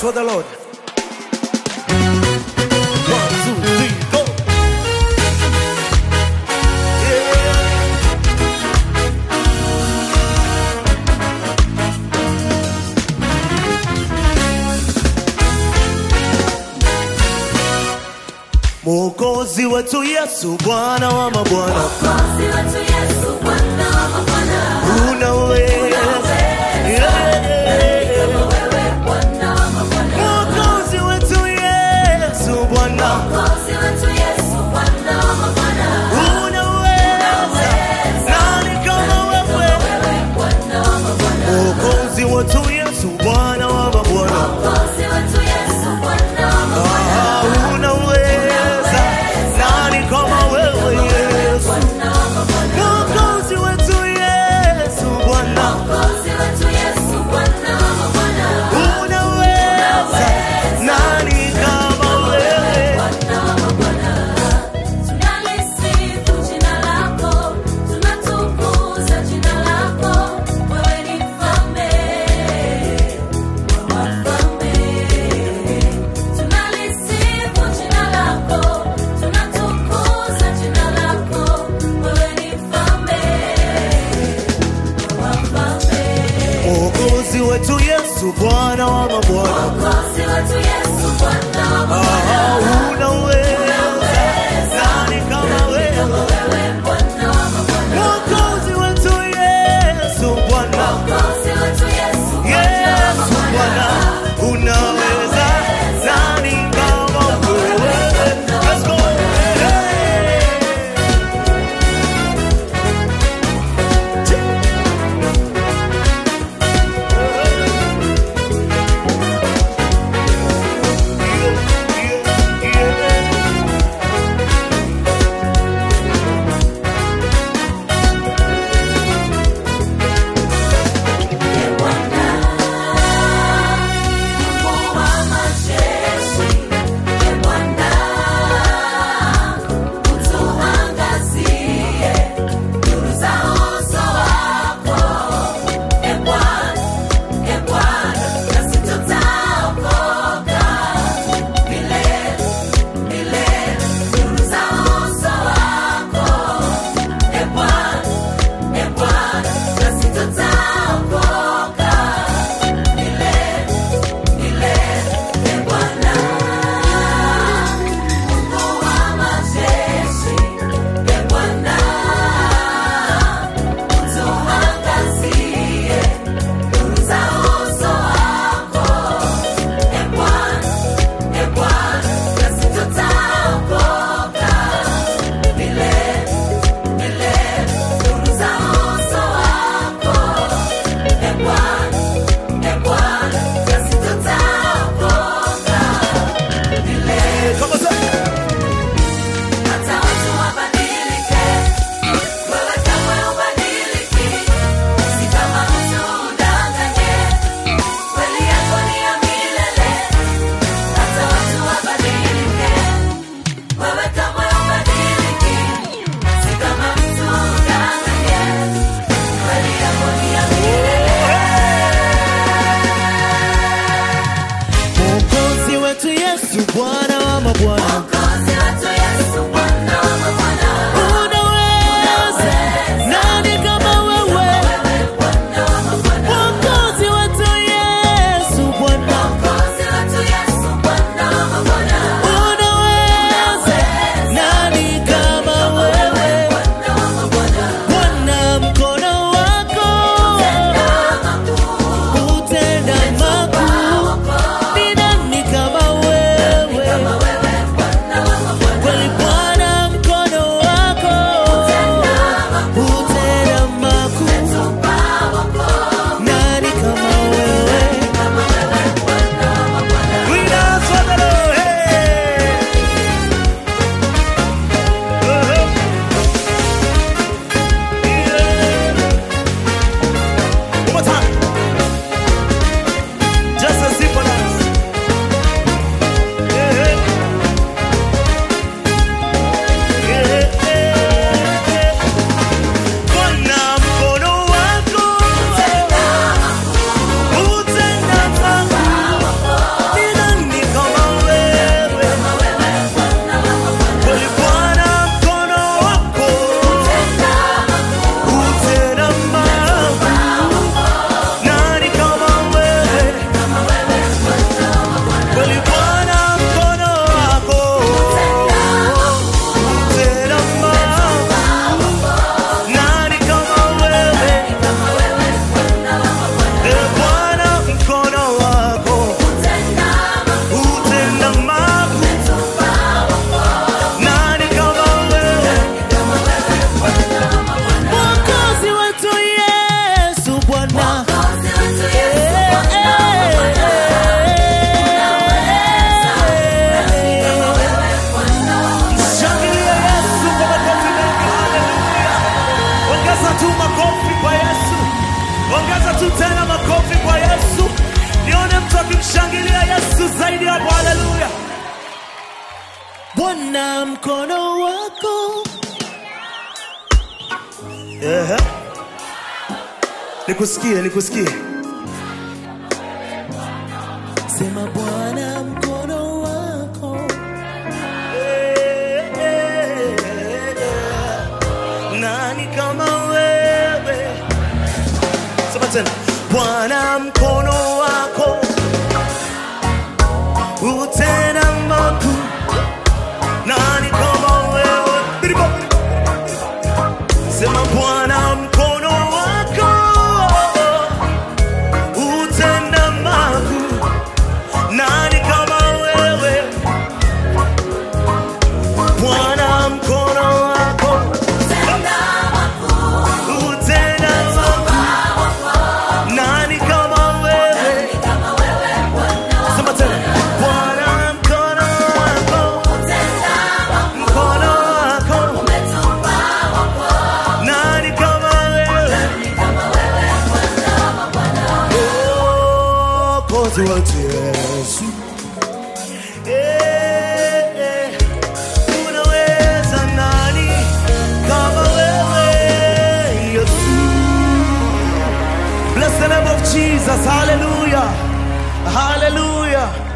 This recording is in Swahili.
for the Lord. One, two, three, go. Yeah. Mwokozi wetu Yesu, Bwana wa mabwana, Mwokozi wetu Yesu, Bwana wa mabwana. unaweza. Yeah. Wewe Bwana wa mabwana. Mwokozi wetu Yesu, Bwana, Mwokozi wetu Yesu, Bwana wa mabwana. unaweza. Nani kama wewe? Wewe Bwana wa mabwana. Mwokozi wetu Yesu, Bwana wa mabwana, Mwokozi wetu Yesu, Bwana wa mabwana. Ah, unaweza. Nani kama wewe Yesu? Bwana wa mabwana. Mwokozi wetu Yesu, Bwana, Mwokozi wetu Yesu, Bwana wa mabwana. unaweza. Nani kama wewe? Bwana wa mabwana. Tunalisifu jina lako, tunatukuza jina lako. Wewe ni mfalme wa wafalme. Tunalisifu jina lako, tunatukuza jina lako. Wewe ni mfalme wa wafalme. Mwokozi wetu Yesu, Bwana wa mabwana, Mwokozi wetu Yesu, Bwana wa mabwana. Ah, unaweza. Nani kama wewe? Wewe Bwana wa mabwana. Mwokozi wetu Yesu, Bwana, Mwokozi wetu Yesu, Bwana wa Yesu, Bwana, mabwana. unaweza. Nani kama wewe? Let's go. Hey. Yeah, yeah, yeah. Bwana mkono wako. Ehe. Nikusikie, nikusikie. Sema Bwana mkono wako. Eh, eh, eh. Nani kama wewe? Sema tena. Bwana mkono wako utenda makuu. Nani kama wewe? Biribo. Sema Bwana mkono wako utenda makuu. Nani kama wewe? Bwana mkono wako Tenda makuu, utenda makuu. Nani kama wewe? kama wewe Bwana. Sema tena. Bwana mkono wako, Tenda makuu, mkono wako. umetupa wokovu. Nani kama wewe? Kama wewe Bwana wa Bwana. Mwokozi wetu Yesu. Eh, eh. Unaweza nani kama wewe Yesu? Bless the name of Jesus. Hallelujah. Hallelujah.